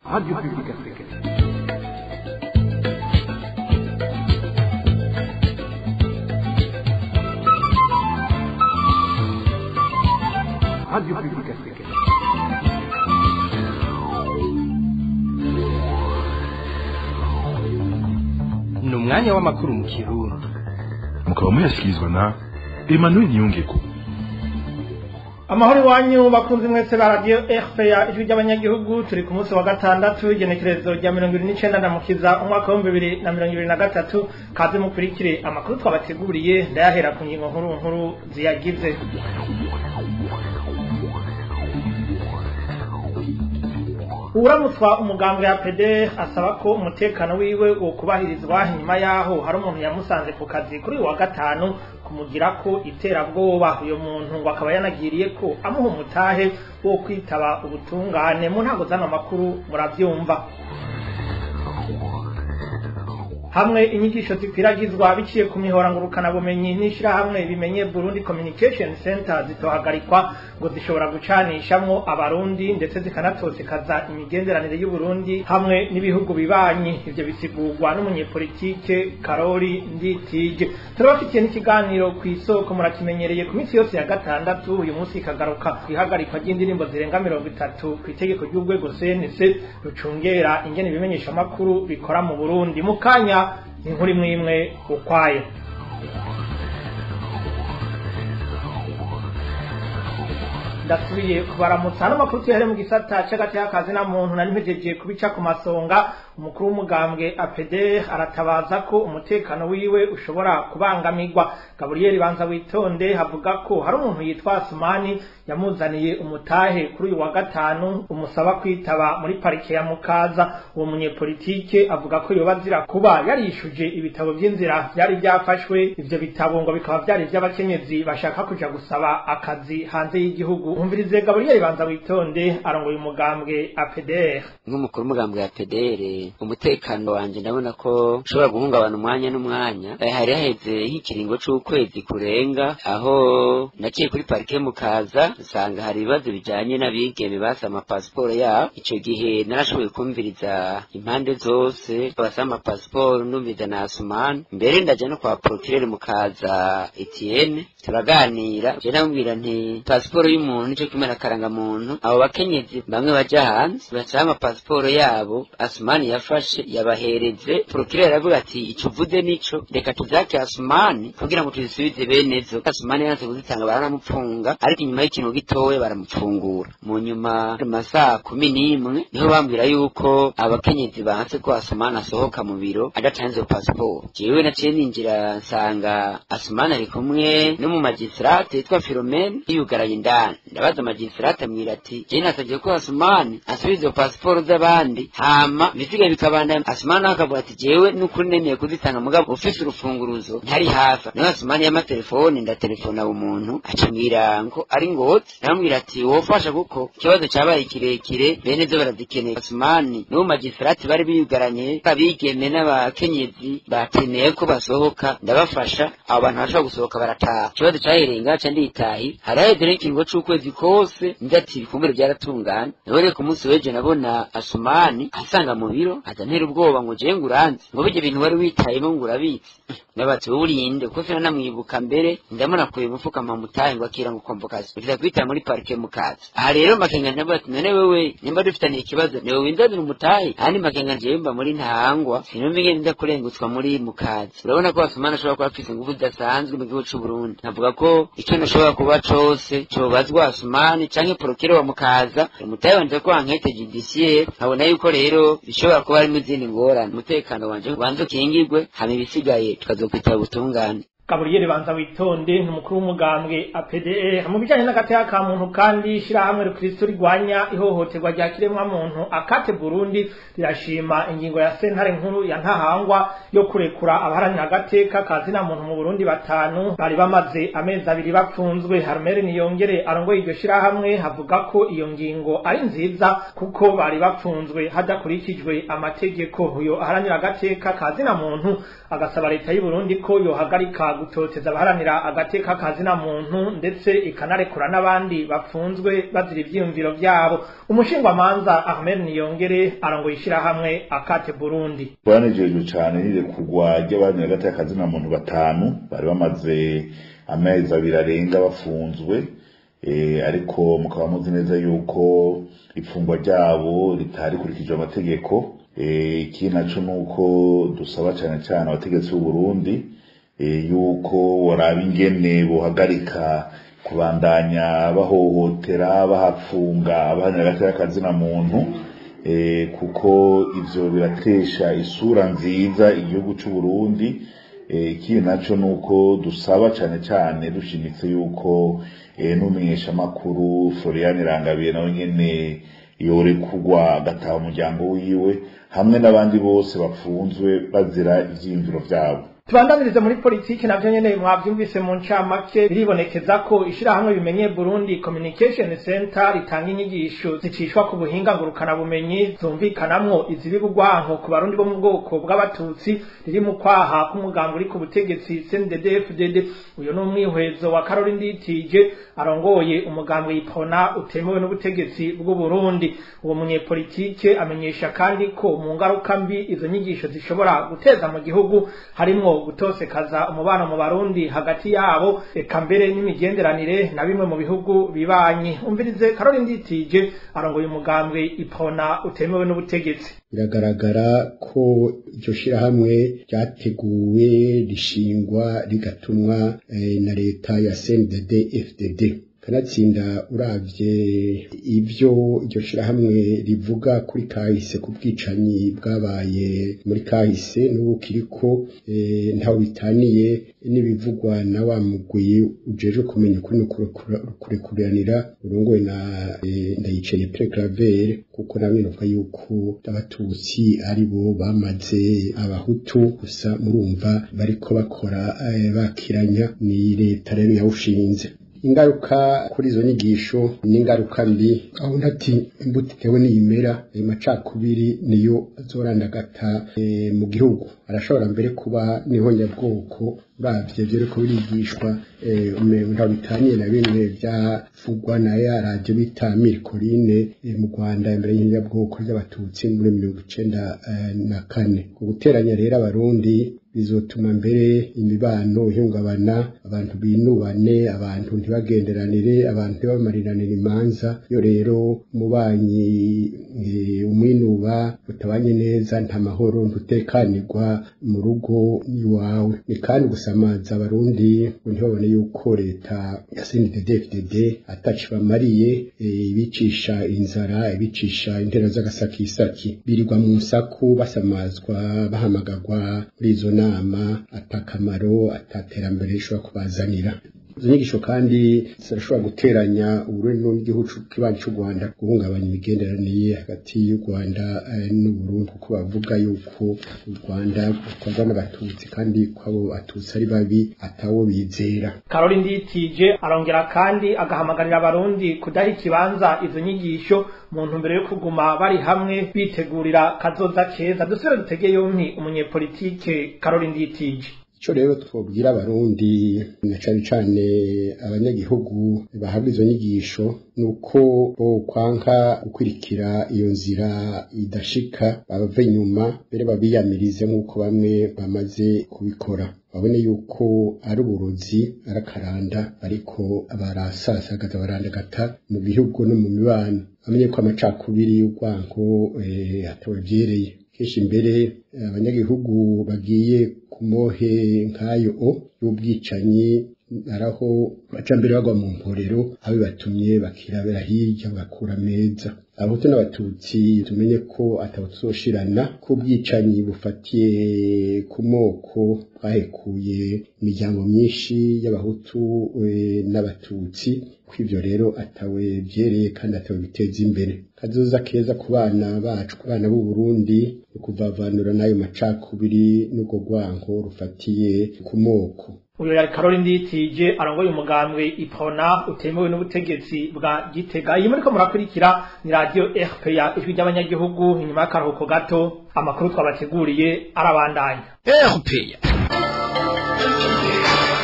Radio Publique Africaine. Radio Publique Africaine. ni umwanya w'amakuru mu kirundi mukaba muyashyikirizwa na emmanuel niyongeko amahoro iwanyu bakunze mwese ba radiyo rpa ijwi ry'abanyagihugu turi ku munsi wa gatandatu igenekerezo rya mirongo ibiri n'icenda ndamukiza umwaka w'ibihumbi bibiri na mirongo ibiri na gatatu kaze mukurikire amakuru twabateguriye ndayahera ku ngingo nkuru nkuru ziyagize uramutswa umugambwe ya pede asaba ko umutekano wiwe wo kubahirizwa nyuma yaho hari umuntu yamusanze ku kazi kuri uyu wa gatanu kumugira ko iterabwoba uyo muntu ngo akaba yanagiriye ko amuha umutahe wo kwitaba ubutungane mu ntango z'ano makuru murabyumva hamwe inyigisho zikwiragizwa biciye ku mihora ngurukanabumenyi n'ishirahamwe bimenye Burundi Communication Center zitohagarikwa ngo zishobora gucanishamwo abarundi ndetse zikanatosekaza imigenderanire y'u Burundi hamwe n'ibihugu bibanyi ivyo bisigurwa n'umunyepolitike Karori Nditije turabafitiye n'ikiganiro ku isoko murakimenyereye ku minsi yose ya gatandatu uyu munsi ikagaruka kwihagarikwa ry'indirimbo zirenga mirongo itatu ku itegeko ry'urwego CNC rucungera ingene ibimenyesha makuru bikora mu Burundi mu kanya inkuru imwe imwe ukwayo ndasubiye kubaramutsa n'amakuru tuyahere mu gisata c'agati y'akazi na muntu nari mpejeje kubica ku masonga umukuru w'umugambwe APD aratabaza ko umutekano wiwe ushobora kubangamirwa Gabriel Banza witonde havuga ko hari umuntu yitwa Asmani yamuzaniye umutahe kuri uyu wa gatanu umusaba kwitaba muri parike ya Mukaza uwo munyepolitike avuga ko yoba azira kuba yarishuje ibitabo by'inzira byari byafashwe ivyo bitabo ngo bikaba byari ivy'abakenyezi bashaka kuja gusaba akazi hanze y'igihugu umvirize Gabriel Banza witonde arongoye umugambwe APDR nk'umukuru w'umugambwe ya PDR umutekano wanje ndabona ko ushobora guhungabana umwanya n'umwanya Eh, hari haheze nk'ikiringo c'ukwezi kurenga aho naciye kuri parike mukaza nsanga hari ibibazo bijanye n'abigeme basa amapasiporo yabo ico gihe narashoboye kumviriza impande zose basa amapasiporo numviriza na asumani mbere ndaja no kwa procureur mukaza Etienne turaganira je namubwira nti pasiporo y'umuntu nico kimwe na karangamuntu abo bakenyezi bamwe baja hanze basaba amapasiporo yabo asumani yafashe yabahereze procureur aravuga ati ico uvuze nico reka tuzake asumani kugira ngo tuzisubize benezo asumani yanse kuzitanga baranamupfunga ariko inyuma y'ikintu gitoya baramupfungura mu nyuma mu masaha kumi n'imwe niho bambwira yuko abakenyezi banse ko asumani asohoka mu biro adatanze pasiporo jewe naciye ninjira nsanga asumani ari kumwe n'umu magistrate yitwa Philomene yiyugaraye indani ndabaza magistrate amwira ati je nasabye ko asumani asubize izo pasiporo z'abandi hama ibisigaye bikabandanya asumani nawe akavuga ati jewe n'ukuri nemeye kuzitanga mugabo ufise urufunguruzo ntari hafi nawe asumani y'amatelefoni ndatelefona umuntu acambwira ngo ari ngozi namubwira ati wofasha kuko ikibazo cabaye kirekire bene zo barazikeneye asumani n'uwo magistrate bari biyugaranye abigeme n'abakenyezi bakeneye ko basohoka ndabafasha abo bantu bashobora gusohoka barataha ikibazo cahereye ngaca nditahi hari haheze n'ikiringo c'ukwezi kose nza ati ibikumbure vyaratungana nabone ku munsi w'ejo nabona asumani asanga mu biro azantera ubwoba ngo jewe nguranze ngo birya bintu wari witayemo ngo urabitse nabatse wowe urinde kuko fina namwibuka mbere ndamunakuye umufuka mpamutahe ngo akira ngo komvokasi ukiza kwitara muri parike mukaza aha rero makenga ndavuga ati none wewe nimba dufitaniye ikibazo niwe winzanira umutahe ahandi makenga jewe mba muri ntahangwa sinumva ingene nza kurengutswa muri mukaza urabona ko asumani ashobora kuba afise ingufu zidasanzwe mu gihugu c'u Burundi navuga ko icyo nashobora kuba cose cobazwa asumani canke porokere wa mukaza umutahe wanje ko ankete judiciaire nkabona yuko rero bishobora kuba harimo izindi ngorane umutekano wanje ubanza ukingirwe hama ibisigaye tukazokwitaba ubutungane Gabriel Banza witonde ni umukuru w'umugambwe APDE mu bijanye n'agateka ka muntu kandi ishirahamwe rukristo rigwanya ihohoterwa rya kiremwa muntu akate Burundi rirashima ingingo ya sentare nkuru ya ntahangwa yo kurekura abaharanira agateka kazina muntu mu Burundi batanu bari bamaze amezi abiri bapfunzwe Harmere niyongere arongoye iryo shirahamwe havuga ko iyo ngingo ari nziza kuko bari bapfunzwe hadakurikijwe amategeko uyo aharanira agateka kazina muntu agasaba leta y'u Burundi ko yohagarika gutoteza abaharanira agateka kazina muntu ndetse ikanarekura n'abandi bafunzwe bazira ivyiyumviro vyabo umushingwamanza Ahmed Niyongere arongoye ishirahamwe akate Burundi twanejejwe cane n'irekurwa ry'abaharanira agateka kazina muntu batanu bari bamaze amezi abiri arenga bafunzwe eh, ariko mukaba muzi neza yuko ifungwa ryabo ritarikurikije amategeko eh, ikindi naco nuko dusaba cane cane abategetsi b'u Burundi eh, yuko waraba ingene bohagarika kubandanya bahohotera bahapfunga abaharanira agateka kazina muntu eh, kuko ivyo biratesha isura nziza igihugu c'u Burundi eh, ikindi naco nuko dusaba cane cane dushimitse yuko eh, n'umumenyeshamakuru Florian Rangabiye nawe nyene yorekurwa agataha umuryango wiwe hamwe n'abandi bose bafunzwe bazira ivyiyumviro vyabo tubandanirize muri politiki navyo nyene mwavyumvise mu ncamake biribonekeza ko ishirahamwe bimenye Burundi Communication Center ritanga inyigisho zicishwa ku buhinga ngurukana bumenyi zumvikanamwo izibi bugwanko ku barundi bo mu bwoko bw'abatutsi riri mu kwaha k'umugambi uri ku butegetsi CNDD-FDD uyo ni umwihwezo wa Caroline Nditije arongoye umugambi ipona utemewe n'ubutegetsi bw'u Burundi uwo munyepolitike amenyesha kandi ko mu ngaruka mbi izo nyigisho zishobora guteza mu gihugu harimwo gutosekaza umubano mu barundi hagati yabo eka mbere n'imigenderanire na bimwe mu bihugu bibanyi umvirize Caroline Nditije arongoye umugambwe ipona utemewe n'ubutegetsi biragaragara ko iryo shirahamwe ryateguwe rishingwa rigatumwa eh, na leta ya CNDD FDD kanatsinda uravye ibyo iryo shirahamwe rivuga kuri kahise ku bwicanyi bwabaye muri kahise n'ubu kiriko e, ntaho bitaniye n'ibivugwa na wa mugwi ujejwe kumenya ukuri kurekuranira urongowe na e, ndayiceye Pierre Claver kuko nawe novuga yuko abatutsi ari bo bamaze abahutu gusa murumva bariko bakora e, bakiranya ni leta rero yawushinze ingaruka kuri izo nyigisho ni ingaruka mbi aho ntati imbuto itewe n'iyimera ayo macakubiri niyo azorandagata e, mu gihugu arashobora mbere kuba n'ihonyabwoko uravye vyariko birigishwa ntaho bitaniye na bimwe vyavugwa na ya radiyo bita mirikoline mu rwanda imbere y'inyabwoko ry'abatutsi muri mirongo icenda na kane ku guteranya rero abarundi bizotuma mbere imibano ihungabana abantu binubane abantu ntibagenderanire abantu ntibamariranire imanza iyo rero umubanyi umwinuba utabanye neza nta mahoro ntutekanirwa mu rugo iwawe ni kandi gusamaza abarundi ngo ntibabone yuko leta ya CNDD-FDD ataci bamariye ibicisha inzara ibicisha intera z'agasakisaki birirwa mu nsaku basamazwa bahamagarwa muri izo nama atakamaro ataterambere rishobora kubazanira izo nyigisho kandi zirashobora guteranya uburundi n'igihugu kibanyi cy'u rwanda guhungabanya imigenderanire hagati y'u rwanda n'uburundi kuko bavuga yuko u rwanda rukorwa n'abatutsi kandi ko abo batutsi ari babi atawo bizera Caroline Nditije arongera kandi agahamagarira abarundi kudaha ikibanza izo nyigisho mu ntumbero yo kuguma bari hamwe bitegurira kazoza keza dusubire dutege yompi umunyepolitike Caroline Nditije ico rero twobwira abarundi na cane cane abanyagihugu bahabwa izo nyigisho nuko bo kwanka gukurikira iyo nzira idashika bava inyuma mbere babiyamirize nk'uko bamwe bamaze kubikora babone yuko ari uburozi ari akaranda ariko barasasagaza barandagata mu bihugu no mu mibano bamenye ko amacakubiri y'urwango atawe vyereye kenshi mbere abanyagihugu bagiye ku mohe nk'ayo o y'ubwicanyi araho baca mbere bagwa mu mporero aho bibatumye bakirabera hirya bagakura meza abahutu n'abatutsi tumenye ko atabo tuzoshirana ko ubwicanyi bufatiye ku moko bwahekuye imiryango myinshi y'abahutu n'abatutsi ko ivyo rero atawe vyereye kandi atawe biteza imbere kazoza keza ku bana bacu ku bana b'u Burundi kuvavanura n'ayo macakubiri n'ubwo rwango rufatiye ku moko uyu yari Caroline Nditije arongoye umugambwe ipona utemewe n'ubutegetsi bwa Gitega iyi muriko murakurikira ni radio RPA ijwi ry'abanyagihugu inyuma y'akaruhuko gato amakuru twabateguriye arabandanya RPA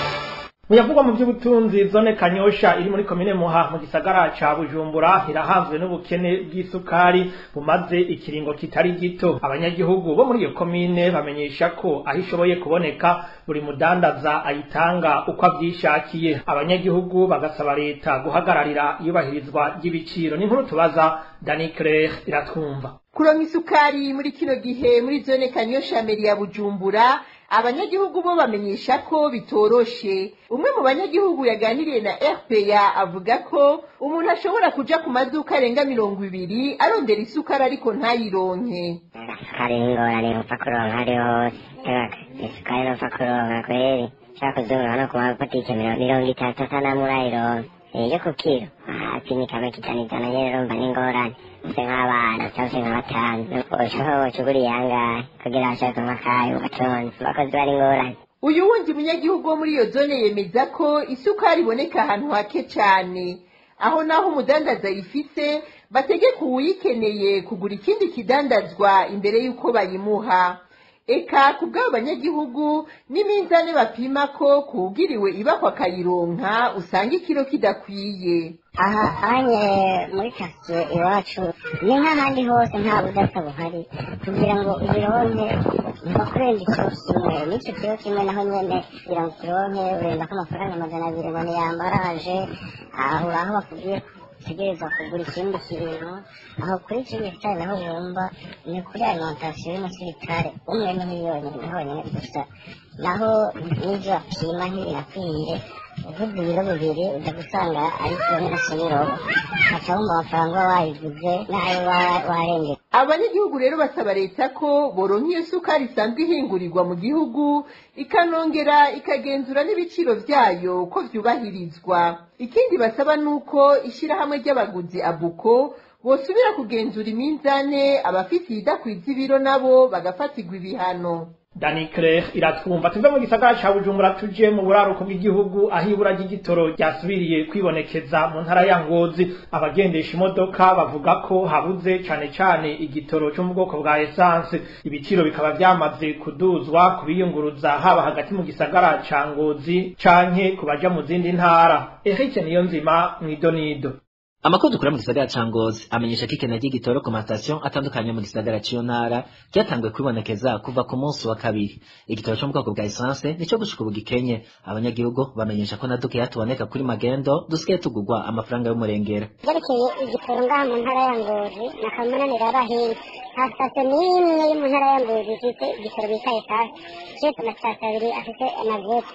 muyavugwa mu by'ubutunzi zone kanyosha iri muri komine muha mu gisagara ca bujumbura irahanzwe n'ubukene bw'isukari bumaze ikiringo kitari gito abanyagihugu bo muri iyo komine bamenyesha ko aho ishoboye kuboneka buri mudandaza ayitanga uko avyishakiye abanyagihugu bagasaba leta guhagararira iyubahirizwa ry'ibiciro n'inkuru tubaza dani claire iratwumva kuronka isukari muri kino gihe muri zone kanyosha meri ya bujumbura abanyagihugu bo bamenyesha ko bitoroshe umwe mu banyagihugu yaganiriye na rpa avuga ko umuntu ashobora kuja ku maduka arenga mirongo ibiri arondera isukari ariko ntayironke isukari n'ingorane upfa kuronka ari hose isukari n'upfa kuronka kweri nshaka kuzunguruka no ku mabutike mirongo itatu asa namurayironka iyo ku kiro hasi ni kamwe kitanu ijana nyene urumva n'ingorane use nk'abana cyangwa se nka batanu ushaka woca uguriye angahe kugira bashaka amakaye ugatonze abakozi bari ingorane uyu wundi munyagihugu wo muri iyo zone yemeza ko isukari iboneka ahantu hake cyane aho naho umudandaza ayifise bategeka uwuyikeneye kugura ikindi kidandazwa imbere y'uko bayimuha eka ku bw'abo banyagihugu n'iminzane bapima ko kuwugiriwe ibakwa akayironka usanga ikiro kidakwiye aha anye muri kasiye iwacu ni nk'ahandi hose nta budasa buhari kugira ngo ubironke nko kurenza ikiro kimwe n'icyo kiro kimwe naho nyene kugira ngo ukironke urenda ko amafaranga amajana abiri ngo niyambaraje aho aho bakubwiye utegereza kugura ikindi kintu aho kuri icyo gitari naho wumva ni kuri alimentation y'umusirikare umwe ni miliyoni honyine gusa naho n'ibyo bapima ntibinakwiye uvuze ibiro bibiri uja gusanga ari kimwe na sebirobo ukaca wumva amafaranga uba wayiguze n'ayo warengeye abanyagihugu rero basaba leta ko boronka iyo sukari isanzwe ihingurirwa mu gihugu ikanongera ikagenzura n'ibiciro vyayo ko vyubahirizwa ikindi basaba nuko ishirahamwe ry'abaguzi abuko bosubira kugenzura iminzane abafite iyidakwiza ibiro nabo bagafatirwa ibihano Dani Claire iratwumva tuve mu gisagara ca Bujumbura tuje mu buraruko bw'igihugu aho ibura ry'igitoro ryasubiriye kwibonekeza mu ntara ya Ngozi abagendesha imodoka bavuga ko habuze cane cane igitoro cyo mu bwoko bwa essence ibiciro bikaba vyamaze kuduzwa kubiyunguruza haba hagati mu gisagara ca Ngozi canke kubaja mu zindi ntara Eric Niyonzima mwidonido Amakuru dukura mu gisagara ca Ngozi amenyesha ko ikena ry'igitoro ku mastation atandukanye mu gisagara c'iyo ntara ryatanguye kwibonekeza kuva ku munsi wa kabiri. Igitoro cyo mu bwoko bwa essence nico gushika ubu gikenye. Abanyagihugu bamenyesha ko na duke yatuboneka kuri magendo dusigaye tugurwa amafaranga y'umurengera. Vyerekeye igitoro ngaha mu ntara ya Ngozi na kamunanira abahinzi nta sitasiyo n'imwe yo mu ntara ya Ngozi ifite igitoro bita essence. Kiretse amasitasiyo abiri afite amazutu.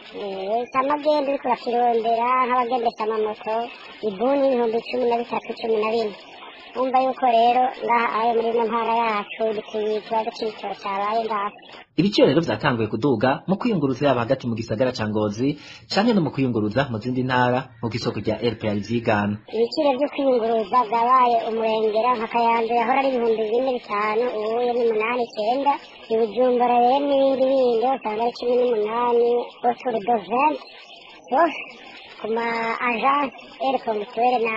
samagenda uriko urakirondera nk'abagendesha amamoto ibuni ibihumbi cumi na bitatu cumi na bine wumva yuko rero ngaha ayo muri ino ntara yacu dukwiye ikibazo c'ibitoro cabaye ngaha Ibiciro rero vyatanguye kuduga mu kwiyunguruza yaba hagati mu gisagara ca Ngozi canke no mu kwiyunguruza mu zindi ntara nk'uko isoko rya RPA vyigana. ibiciro vyo kwiyunguruza vyabaye umurengera nka kayanza yahora ari ibihumbi bine bitanu ubuye ni munani icenda ibujumbura rero n'ibindi bindi usanga ari cumi n'umunani autour de vingt sauf ku ma agence ere ponctuelle na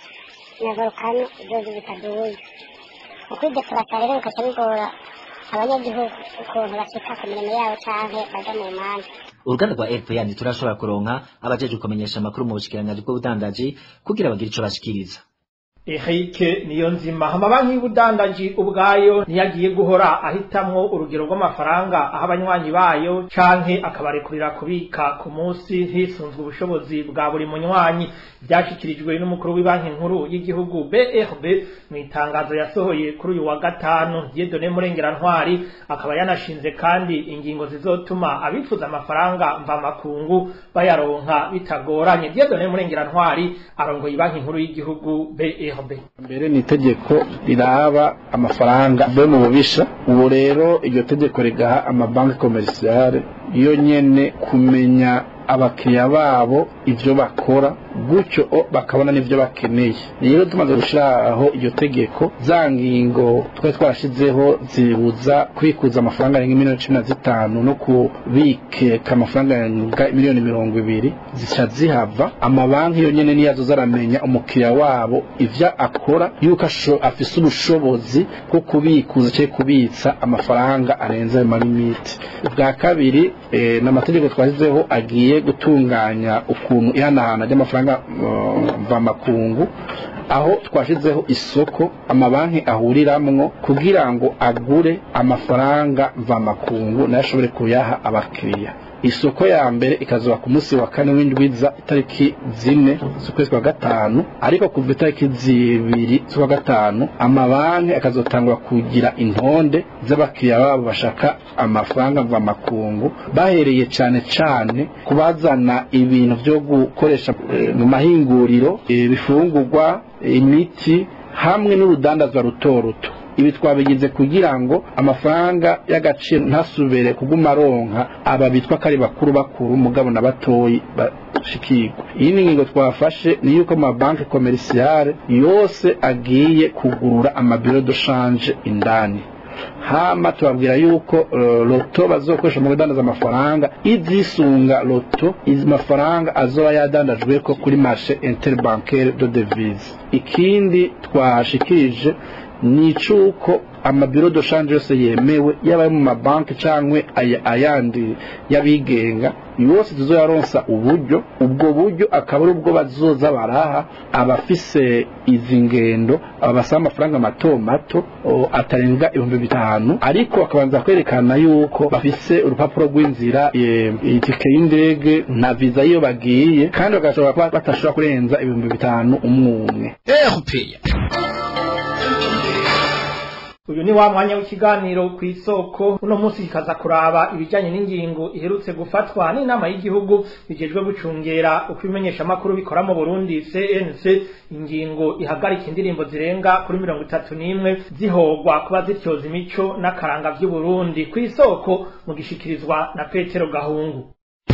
na volcano zozo zitaduye ukwidekurata rero bikaca bigora abanyagihugu ukuntu bashika ku mirimo yabo canke baja mu manza Uruganda rwa RPA ntiturashobora kuronka abajeje kumenyesha amakuru mu bushikiranganji bw'ubudandaji kugira bagire ico bashikiriza. Eric Niyonzima amabanki y'ubudandaji ubwayo ntiyagiye guhora ahitamwo urugero rw'amafaranga aho abanywanyi bayo canke akabarekurira kubika ku munsi hisunzwe ubushobozi bwa buri munywanyi byashikirijwe n'umukuru w'ibanki nkuru y'igihugu BRB mu itangazo yasohoye kuri uyu wa gatanu Dieudonné Murengera Ntwari akaba yanashinze kandi ingingo zizotuma abifuza amafaranga mvamakungu bayaronka bitagoranye Dieudonné Murengera Ntwari arongoye ibanki nkuru y'igihugu BRB mbere ni itegeko riraba amafaranga mbe mu bubisha ubu rero iryo tegeko rigaha amabanki komerisiyare yo nyene kumenya abakiriya babo ivyo bakora gutyo bakabona n'ivyo bakeneye rero tumaze gushiraho iryo tegeko za ngingo twari twarashizeho zibuza kwikuza amafaranga arenga miliyoni cumi na zitanu no kubikeka amafaranga arenga miliyoni mirongo ibiri zica zihava amabanki yo nyene niyo azoza aramenya umukiriya wabo ivyo akora yuko afise ubushobozi bwo kubikuza canke kubitsa amafaranga arenze ayo malimiti ubwa kabiri eh, n'amategeko twashyizeho agiye igiye gutunganya ukuntu ihanahana ry'amafaranga uh, mvamakungu aho twashizeho isoko amabanki ahuriramwo kugira ngo agure amafaranga mvamakungu nayo ashobore kuyaha abakiriya isoko ya mbere ikazoba ku munsi wa kane w'indwiza itariki zine z'ukwezi kwa gatanu ariko kuva itariki zibiri z'ukwa gatanu amabanki akazotangura kugira intonde z'abakiriya babo bashaka amafaranga mvamakungu bahereye cyane cyane kubazana ibintu byo gukoresha eh, mu mahinguriro ibifungurwa imiti hamwe n'urudandazwa ruto ruto ibi twabigize kugira ngo amafaranga y'agaciro ntasubire kuguma aronka aba bitwa ko ari bakuru bakuru mugabo na batoyi bashikirwa iyi ni ingingo twafashe ni yuko amabanki komerisiyare yose agiye kugurura amabiro de shanje indani hama tubabwira yuko uh, loto bazokoresha mu kudandaza amafaranga izisunga loto izi mafaranga azoba yadandajwe ko kuri marché interbancaire de devise ikindi twashikirije ni icuko amabiro de shanje yose yemewe yaba ayo mu mabanki cyangwa ayandi y'abigenga yose tuzoyaronsa uburyo ubwo buryo akaba ari ubwo bazoza baraha abafise izi ngendo aba basaba amafaranga mato mato o, atarenga ibihumbi bitanu ariko bakabanza kwerekana yuko bafise urupapuro rw'inzira e, itike y'indege na viza iyo bagiye kandi bagashobora kuba batashobora kurenza ibihumbi bitanu umwe umwe uyu ni wa mwanya w'ikiganiro ku isoko uno munsi kikaza kuraba ibijyanye n'ingingo iherutse gufatwa n'inama y'igihugu bijejwe gucungera uko ibimenyeshamakuru bikora mu burundi cnc ingingo ihagarika indirimbo zirenga kuri mirongo itatu n'imwe zihogwa kuba zityoza imico n'akaranga by'uburundi ku isoko mu gishikirizwa na petero gahungu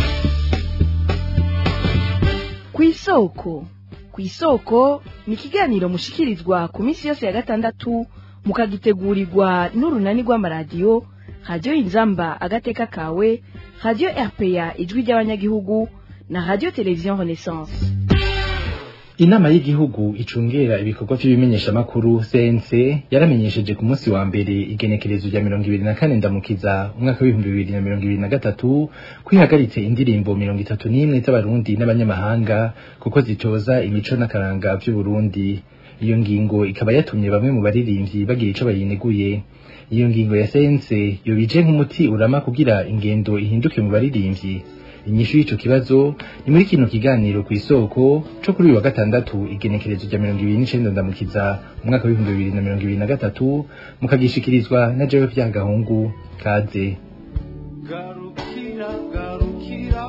ku isoko ku isoko ni ikiganiro mushikirizwa ku minsi yose ya gatandatu mukagitegurirwa n'urunani rw'amaradiyo radiyo inzamba agateka kawe radiyo rpa ijwi ry'abanyagihugu na radiyo televiziyo renaissance inama y'igihugu icungera ibikorwa by'ibimenyeshamakuru cnc yaramenyesheje ku munsi wa mbere igenekerezo rya mirongo ibiri na kane ndamukiza umwaka w'ibihumbi bibiri na mirongo ibiri na gatatu kwihagaritse indirimbo mirongo itatu n'imwe z'abarundi n'abanyamahanga kuko zitoza imico n'akaranga by'uburundi iyo ngingo ikaba yatumye bamwe mu baririmbyi bagira ico bayineguye iyo ngingo ya sense yobije nk'umuti urama kugira ingendo ihinduke mu baririmbyi inyishu y'ico kibazo ni muri kino kiganiro ku isoko co kuri uyu wa gatandatu igenekerezo rya mirongo ibiri n'icenda ndamukiza umwaka w'ibihumbi bibiri na mirongo ibiri na gatatu mukagishikirizwa na jewe vya gahungu kaze garukira garukira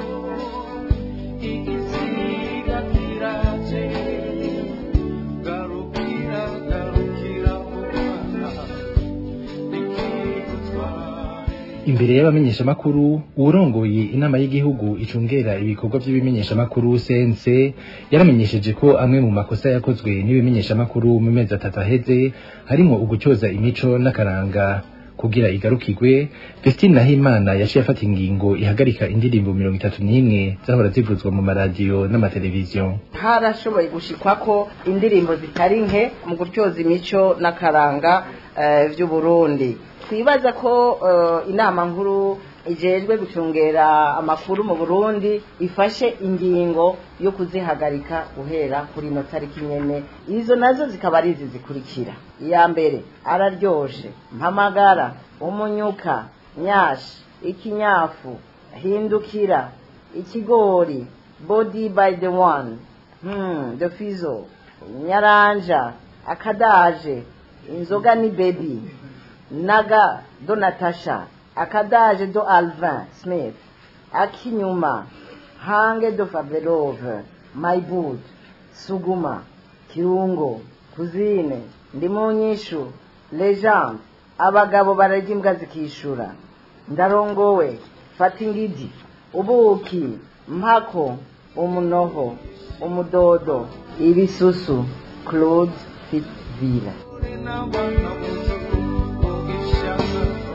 imbere y'abamenyeshamakuru uwurongoye inama y'igihugu icungera ibikorwa by'ibimenyeshamakuru cnc yaramenyesheje ko amwe mu makosa yakozwe n'ibimenyeshamakuru mu mezi atatu aheze harimo ugucyoza imico n'akaranga kugira igarukirwe Vestine Nahimana yaciye afata ingingo ihagarika indirimbo mirongo itatu n'imwe zahora zivuzwa mu maradiyo n'amateleviziyo harashoboye gushikwa ko indirimbo zitari nke mu gutyoza imico n'akaranga by'uburundi twibaza ko inama nkuru ijejwe gucungera amakuru mu burundi ifashe ingingo yo kuzihagarika guhera kuri ino tariki nyene izo nazo zikaba ari izi zikurikira iya mbere araryoshe mpamagara umunyuka nyashi ikinyafu hindukira ikigori body by the one hmm, the fizo nyaranja akadaje inzoga ni baby naga do natasha akadaje do alvin smith akinyuma hange do faberove maibud suguma kirungo kuzine ndi mu nyishu legende abagabo bararya imbwa zikishura ndarongowe fata ingidi ubuki mpako umunoho umudodo ibisusu claude fitzville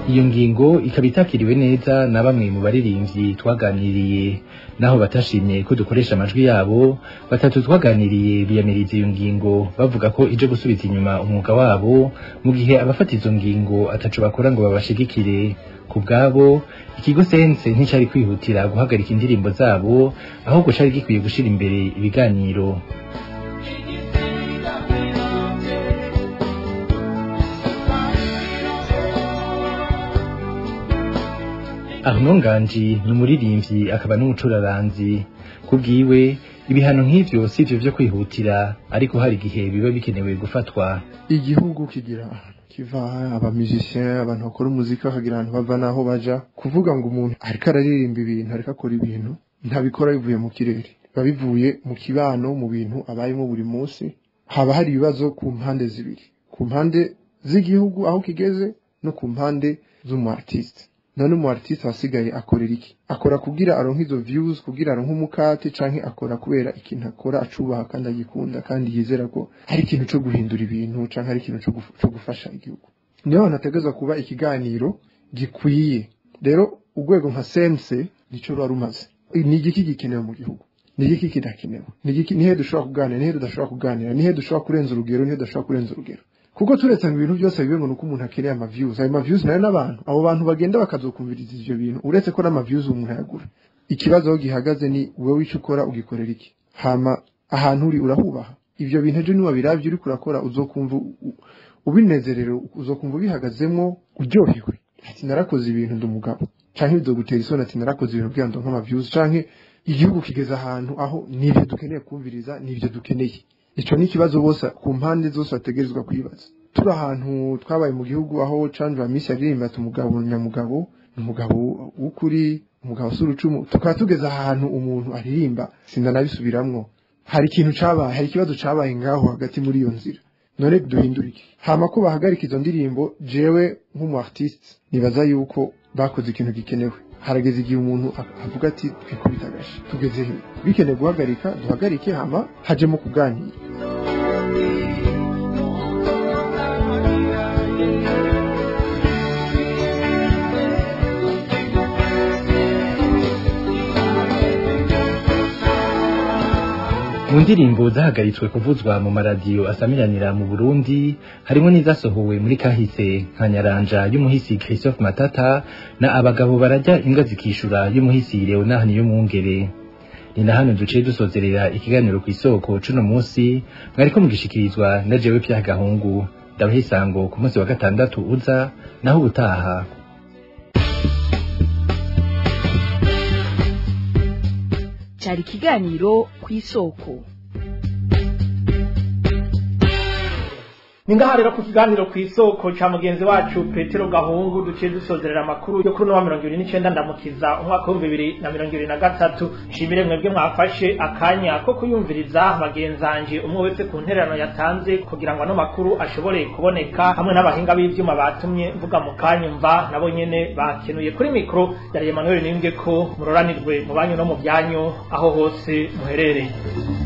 iyo ngingo ikaba itakiriwe neza na bamwe mu baririmbyi twaganiriye naho batashimye ko dukoresha amajwi yabo batatu twaganiriye biyamiriza iyo ngingo bavuga ko ije gusubiza inyuma umwuga wabo mu gihe abafata izo ngingo ataco bakora ngo babashigikire ku bwabo ikigo sense nticari kwihutira guhagarika indirimbo zabo ahubwo cari gikwiye gushira imbere ibiganiro Arnaud Nganji ni umuririmbyi akaba n'umucuraranzi kubwiwe ibihano nk'ivyo sivyo vyo kwihutira ariko hari igihe biba bikenewe gufatwa igihugu kigira kiva abamusicien abantu bakora umuziki bakagira ahantu bava naho baja kuvuga ngo umuntu ariko araririmba ibintu ariko akora ibintu ntabikora bivuye mu kirere biba bivuye mu kibano mu bintu abayemo buri munsi haba hari ibibazo ku mpande zibiri ku mpande z'igihugu aho kigeze no ku mpande z'umu artiste none umu artiste wasigaye akorera iki akora kugira aronke izo views kugira aronke umukate canke akora kubera ikintu akora acubaha kandi agikunda kandi yizera ko hari ikintu co guhindura ibintu canke hari ikintu co guf- co gufasha igihugu niyo hantu hategerezwa kuba ikiganiro gikwiye rero urwego nka sense nico ruba rumaze ni igiki gikenewe mu gihugu ni igiki kidakenewe ni igiki nihe dushobora kuganira nihe tudashobora kuganira nihe dushobora kurenza urugero nihe tudashobora kurenza urugero kuko turetse ngo ibintu byose bibe ngo nuko umuntu akeneye ama views ayo ma views nayo n'abantu abo bantu bagenda bakazokumviriza ivyo bintu uretse ko n'ama views umuntu ayagura ikibazo aho gihagaze ni wowe ico ukora ugikorera iki hama ahantu uri urahubaha ivyo bintu ejo niwabiravye uriko urakora uzokumva u- u- ubinezerewe uzokumva ubihagazemwo uryohewe ati narakoze ibintu ndi umugabo canke bizogutera isoni ati narakoze ibintu kugira ngo ndonke ama views canke igihugu kigeze ahantu aho nivyo dukeneye kumviriza nivyo dukeneye ico ni ikibazo bose ku mpande zose bategerezwa kwibaza turi ahantu twabaye mu gihugu aho canje misi yaririmba ati umugabo nyamugabo ni umugabo w'ukuri umugabo s'urucumu tukaba tugeze ahantu umuntu aririmba sindanabisubiramwo hari ikintu cabaye hari ikibazo cabaye ngaho hagati muri iyo nzira none duhindura iki hama ko bahagarika izo ndirimbo jewe nk'umu artiste nibaza yuko bakoze ikintu gikenewe harageze igihe umuntu a- avuga ati twikubita agashi tugeze he bikeneye guhagarika duhagarike hama hajemo kuganira mu ndirimbo zahagaritswe kuvuzwa mu maradiyo asamiranira mu Burundi harimo n'izasohowe muri kahise nka Nyaranja y'umuhisi Christophe Matata na abagabo barajya imbwa zikishura y'umuhisi Leonard Niyomwungere ni na hano duciye dusozerera ikiganiro ku isoko cuno munsi mwariko mugishikirizwa na jewe Pierre Gahungu ndabaha isango ku munsi wa gatandatu uza naho ubutaha cyari ikiganiro ku isoko ni ngaha rero ku kiganiro ku isoko ca mugenzi wacu petero gahungu duciye dusozerera amakuru yo kuri uno wa mirongo ibiri n'icenda ndamukiza umwaka w'ibihumbi bibiri na mirongo ibiri na gatatu nshimire mwebwe mwafashe akanya ko kuyumviriza bagenzanje umwe wese ku ntererano yatanze kugira ngo ano makuru ashobore kuboneka hamwe n'abahinga b'ivyuma batumye mvuga mu kanyumva nabo nyene bakenuye kuri mikoro yari Emmanuel Nimbwe ko muroranirwe mu banyu no mu byanyu aho hose muherereye